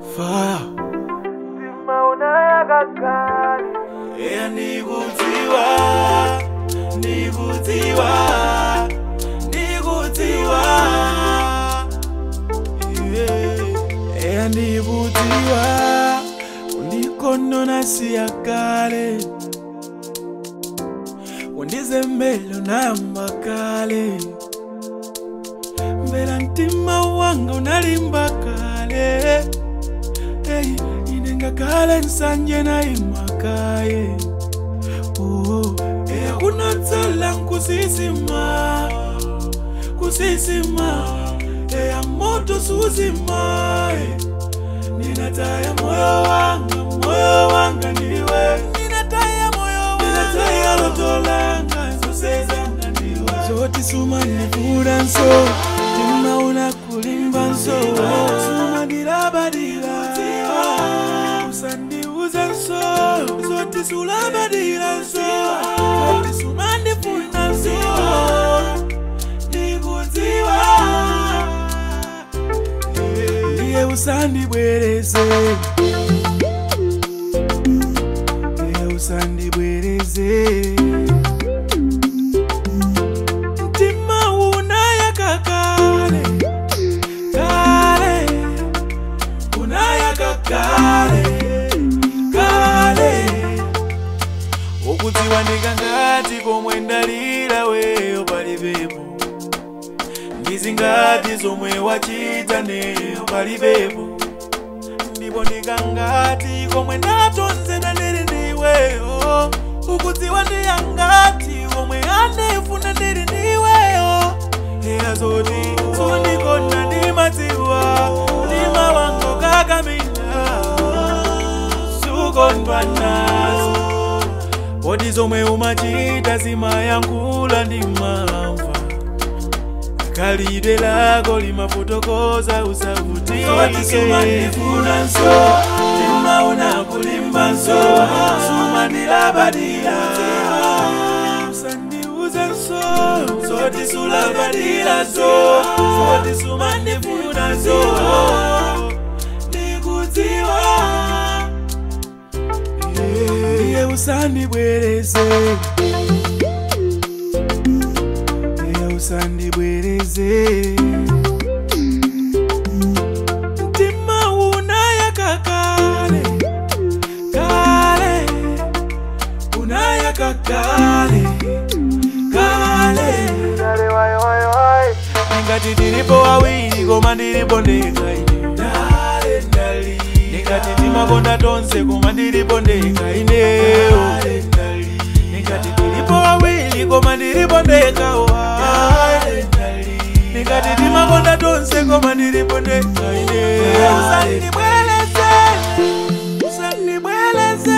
fire eya ndikudziwa ndikudziwa ndikudziwa Yeah. eya ndikudziwa undikonona siya kale undizembelo namba kale mbela mtima wanga unalimba kale hey, inengakale nsanje naimakaye oh, eya kunatsala nkusisima kusisima eya moto suzima eh. ninataya moyo wanga moyo wanga niwe ninataya moyo wanga ninataya loto langa zosezanga niwe zoti suma nivura nso tima unakulimba nso suma ndilabadila usandiuza nso zoti sulabadila nso zoti suma ndifuna nso ndikudziwa ndiye usandibwereze ndiye usandibwereze mtima unayaka kale kale unayaka kale kale ukudziwa ndikangati komwe ndalira weyo palibepo ndizingati zomwe wachita neyo palibepo ndipo ndikangati komwe ndatonzedwa ndili ndiweyo ukudziwa ndiyangati komwe andifuna ndili ndiweyo eya zoti zondikona ndimadziwa mtima wangu kakamila sukondwa nazo kodi zomwe umachita zimayankhula ndimamva khalidwe lako limafotokoza usavutikesumanifuna nso tima unakulimba nso sumandilabadila usandiuza nso zoti sulabadila nso zoti sumandifuna nso ndikudziwa iye usandibwereze iye usandibwereze mtima unayaka kale kale unayaka kale kale ningati tilipo wawiri koma ndilipo ndekha ine Dale ndali ningati timakonda tonse koma ndilipo ndekha ineyo ningati tilipo wawiri koma ndilipo ndekha wa ningati timakonda tonse koma ndilipo ndekha